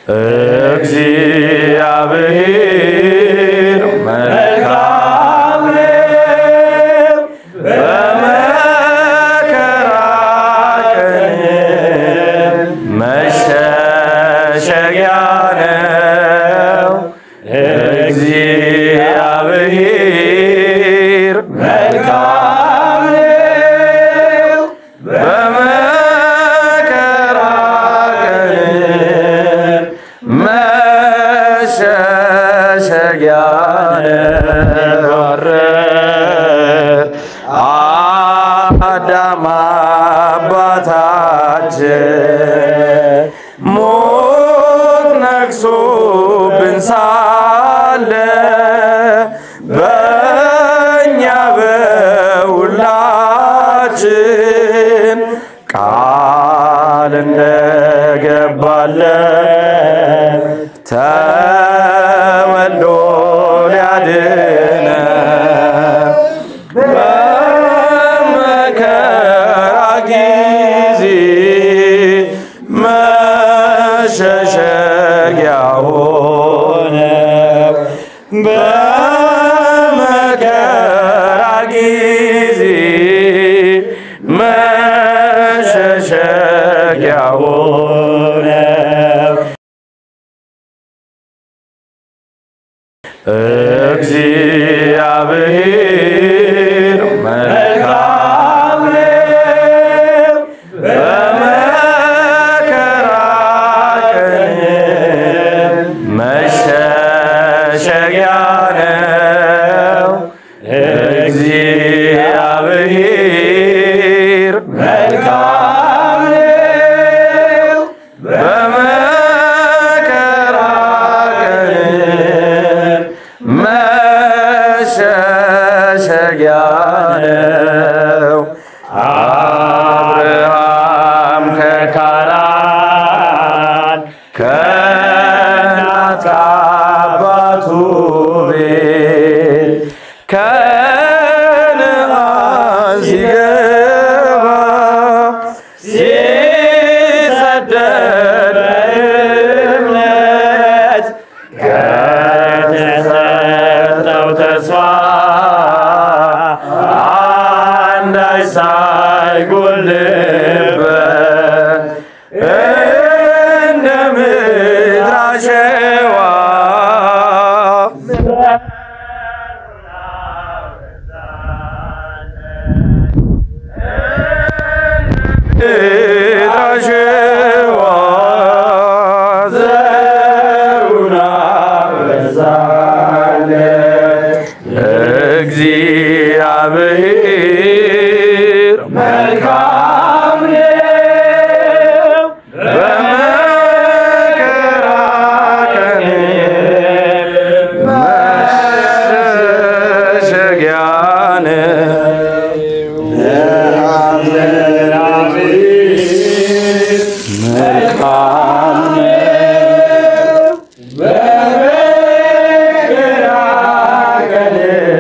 እግዚአብሔር መልካም ነው፣ በመከራ ቀን መሸሸጊያ ነው። እግዚአብሔር መልካም ነው፣ በመከራ ቀን መሸሸጊያ ነው። አዳም አባታችን ሞት ነግሶብን ሳለ በእኛ በሁላችን ቃል እንደገባለን ተወልዶ ሊያድነን በመከራ ጊዜ መሸሸጊያ ሆነ። በመከራ ጊዜ መሸሸጊያ ሆነ። እግዚአብሔር መልካም ነው፣ በመከራ ቀን መሸሸጊያ ነው። እግዚአብሔር መልካም ነው፣ በመከራ ቀን መሸሸጊያ ነው። አብርሃም ከካራን ከእናት አባቱ ቤት ከነዓን ሲገባ ሲሰደድ በእምነት ከተሰጠው ተስፋ አንዳች ሳይጎልበት እንደ ምድር አሸዋ ምድር አሸዋ ዘሩን አበዛለት። እግዚአብሔር መልካም ነው፣ በመከራ ቀን መሸሸጊያ ነው። መልካም ነው፣ በመከራ ቀን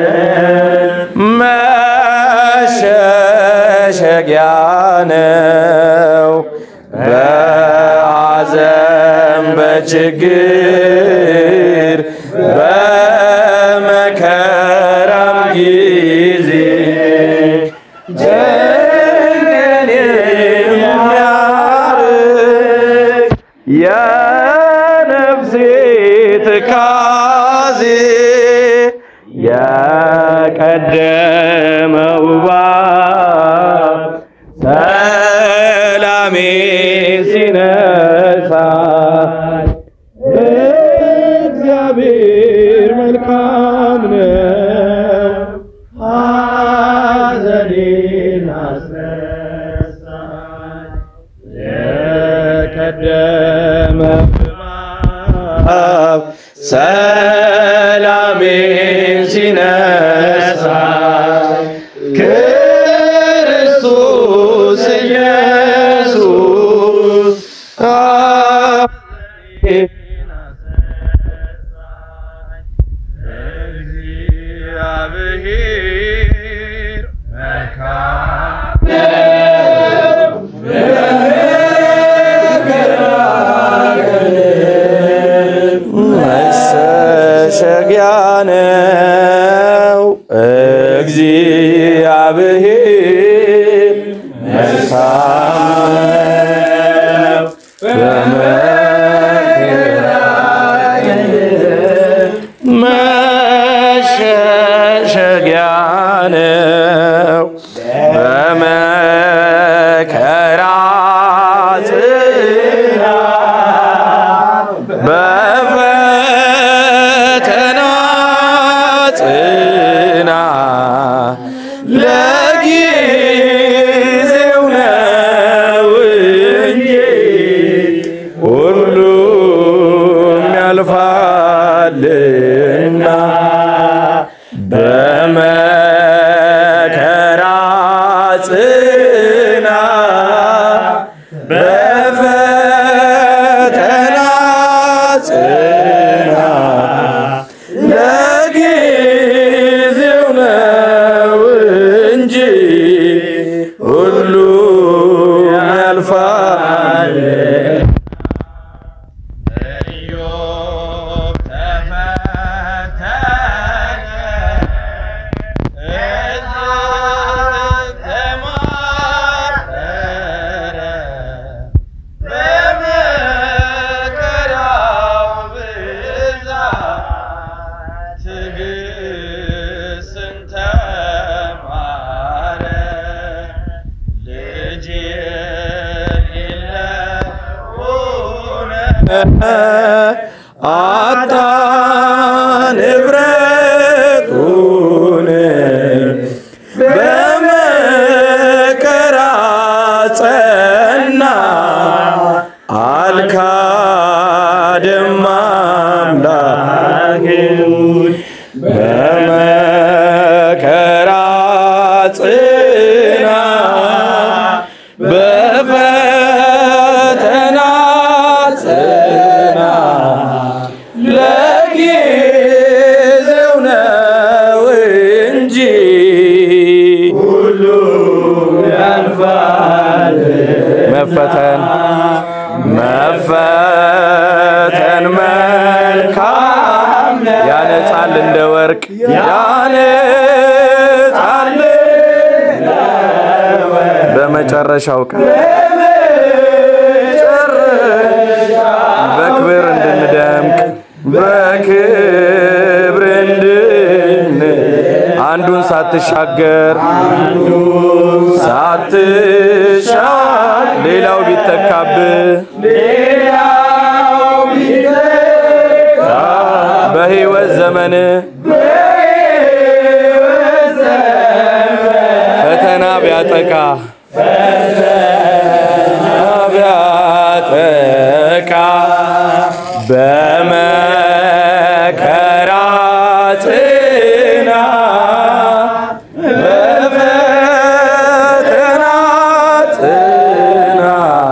መሸሸጊያ ነው። በሐዘን በችግር በመከራም ጊዜ ጭንቅን የሚያርቅ የነፍሴ ትካዜ የቀደመው እባብ ሰላሜ ሲነሳ እግዚአብሔር መልካም ነው፣ ሐዘኔን አስረሳኝ። የቀደመ እባብ ሰላሜን ሲነሳ ክርስቶስ ኢየሱስ እግዚአብሔር መልካም ነው። ጽና ለጊዜው ነው እንጂ ሁሉ ያልፋል። ኢዮብ ተፈተነ እጅግ ተማረረ በመከራው ብዛት ትዕግስትን ተማረ ልጅ የሌለውን አጣ ንብረቱን በመከራ ጸና አልካደም አምላኩን በመከራ ጽና በፈተና ጽና ለጊዜው ነው እንጂ ሁሉ ያልፋል። መፈተን መፈተን መልካም ያነጻል እንደ ወርቅ ያነጻል በመጨረሻው ቀን በክብር እንድንደምቅ በክብር እንድን አንዱን ሳትሻገር ሳትሻል ሌላው ቢተካብህ በሕይወት ዘመን ፈተና ቢያጠቃ ቢያጠቃ በመከራ ጽና በፈተና ጽና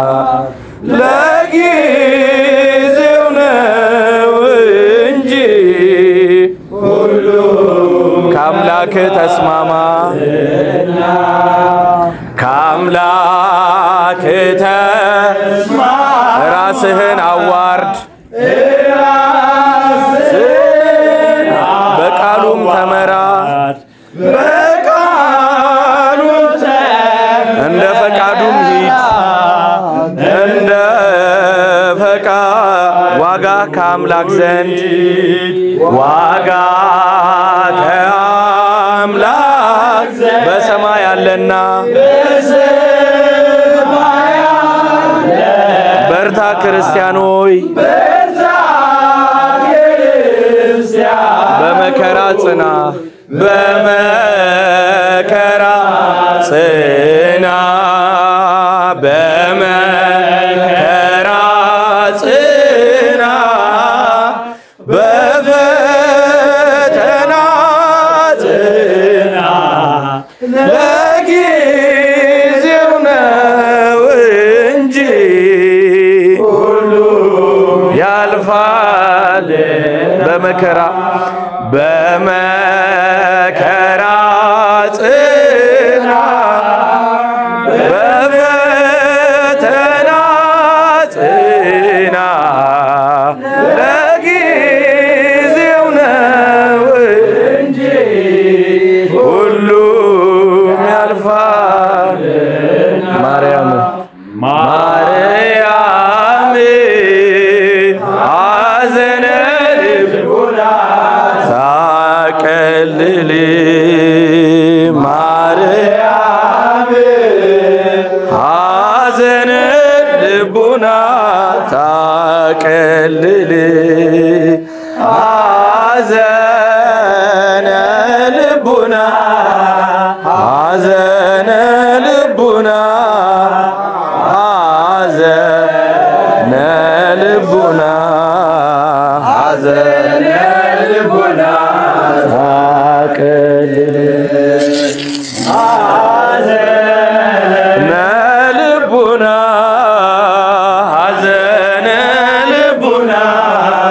ለጊዜው ነው እንጂ ሁሉ ከአምላክ ተስማማ ከአምላክ ተስማ ራስህን አዋርድ በቃሉም ተመራ በቃሉም እንደ ፈቃዱም ሂድ እንደ ፈቃ ዋጋ ከአምላክ ዘንድ ዋጋ ከአምላክ በሰማይ አለና በርታ ክርስቲያን ሆይ በመከራ ጽና በመከራ ጽና በመከራ ጽና በፈተና ጽና ለጊዜው ነው እንጂ ሁሉ ያልፋል በመከራ በመከራ ጽና በፈተና ጽና ለጊዜው ነው እንጂ ሁሉም ያልፋል። ማርያም ማርያም ሐዘነ ልቡና ታቀልል ማርያም ሐዘነ ልቡና ታቀልል ሐዘነ ልቡና ሐዘነ ልቡና ሐዘነ ልቡና ሐዘነ ልቡና ታቀልል ሐዘነ ልቡና ሐዘነ ልቡና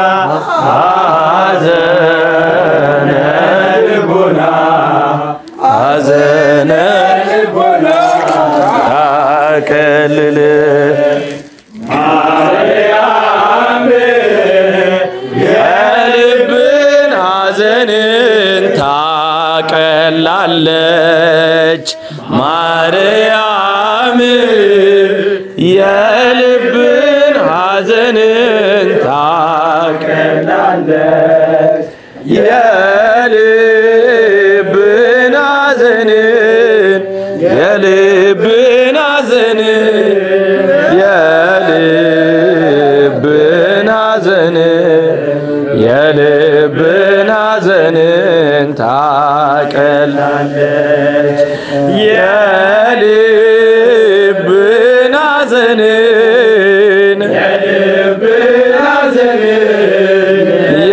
ታቀላለች የልብን ሐዘንን የልብን ሐዘንን የልብን ሐዘንን የልብን ሐዘንን ታቀላለች የልብን ሐዘንን የልብን ሐዘንን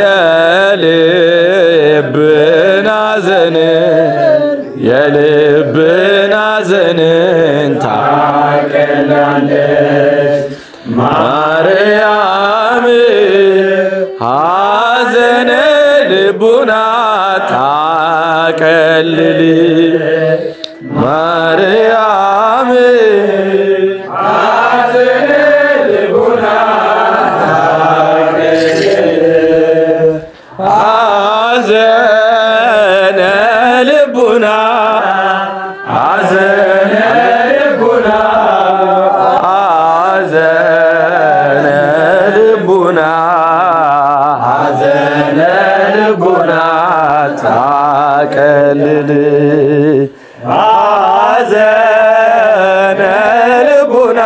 የልብን ሐዘንን የልብን ሐዘንን ታቀላለች ማርያም ሐዘነ ልቡና ታቀልል ማርያም ሐዘነ ልቡና ሐዘነ ልቡና ሐዘነ ልቡና ሐዘነ ልቡና ሐዘነ ልቡና ታቀልል ሐዘነ ልቡና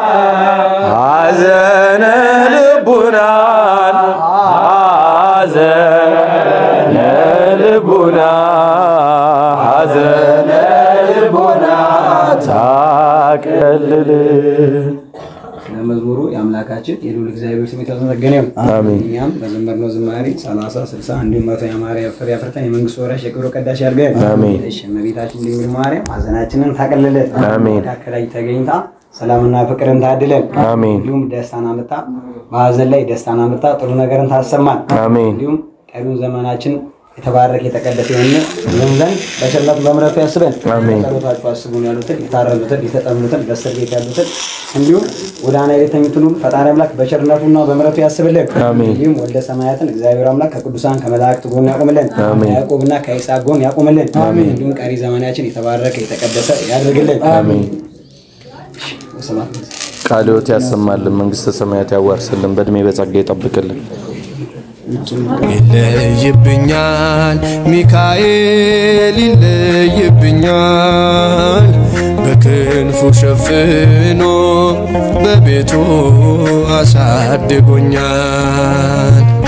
ሐዘነ ልቡናን ሐዘነ ልቡና ሐዘነ ልቡና ታቀልል ለመዝሙሩ የአምላካችን የልዑል እግዚአብሔር ስም የተመሰገነ ይሁን። አሜን። እኛም በዘመርነው ዝማሬ 30 60 እንዲሁም መቶ ያማረ ፍሬ አፍርተን የመንግስት ወራሽ የክብሩ ቀዳሽ ያድርገን። አሜን። እሺ እመቤታችን ድንግል ማርያም ሐዘናችንን ታቀልልን። አሜን። መካከላችን ተገኝታ ሰላምና ፍቅርን ታድለን። አሜን። እንዲሁም ደስታን አምጣ በሐዘን ላይ ደስታን አምጣ ጥሩ ነገርን ታሰማን። አሜን። እንዲሁም ቀሪውን ዘመናችን የተባረከ የተቀደሰ የሆነ ይሁን ዘንድ በቸርነቱ በምሕረቱ ያስበን። አሜን። ጸሎታችሁ አስቡን ያሉትን የታረዙትን የተጠሙትን በእስር ቤት ያሉትን እንዲሁም ጎዳና ላይ የተኙትን ሁሉ ፈጣሪ አምላክ በቸርነቱና በምሕረቱ ያስብልን። አሜን። እንዲሁም ወልደ ሰማያትን እግዚአብሔር አምላክ ከቅዱሳን ከመላእክት ጎን ያቆምልን። አሜን። ከያዕቆብና ከይስሐቅ ጎን ያቆምልን። እንዲሁም ቀሪ ዘመናችን የተባረከ የተቀደሰ ያድርግልን። አሜን። ሰላም ቃለ ሕይወት ያሰማልን፣ መንግሥተ ሰማያት ያዋርስልን፣ በእድሜ በጸጋ ይጠብቅልን። ይለይብኛል ሚካኤል ይለይብኛል በክንፉ ሸፍኖ በቤቱ አሳድጎኛል